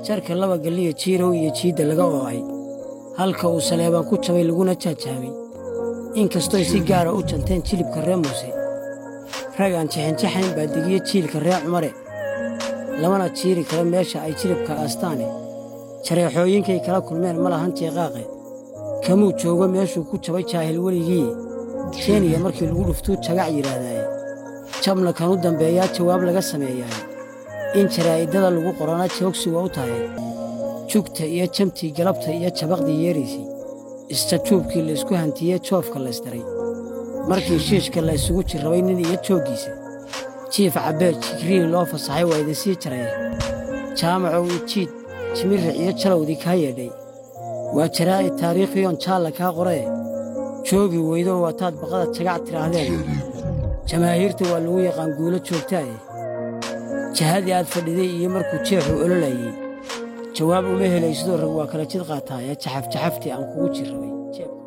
jarka laba galliya jiirow iyo jiidda laga oo'ay halka uu saleebaan ku jabay laguna jaajaabay inkastoy si gaara u janteen jilibka ree muuse ragaan jaxanjaxayn baa degiye jiilka ree cumare lamana jiiri karo meesha ay jilibka aastaane jareexooyinkay kala kulmeen ma lahan jeeqaaqe kamuu joogo meeshuu ku jabay jaahil weligii jeeniya markii lagu dhuftuu jagac yidhaahdaaye jabna kan u dambeeyaa jawaab laga sameeyaa in jaraa'idada lagu qorana joogsi waa u tahay jugta iyo jamtii galabta iyo jabaqdii yeeraysay isjajuubkii laysku hantiyey joofka laysdaray markii shiishka la ysugu jirrabay nin iyo jooggiisa jiif cabbeed jigriil loo fasaxay waa idinsii jaraya jaamacow ijiid jimiric iyo jalowdii kaa yeedhay waa jaraa'id taariikhiyoon jaalla kaa qoree joogi weydo waataad baqada jagac tidhaahdeen jamaahiirta waa lagu yaqaan guulo joogtaaye jahadii aad fadhiday iyo markuu jeexu ololayey jawaab uma helaysidoo rag waa kala jid qaataaya jaxafjaxaftii aan kugu jirrabay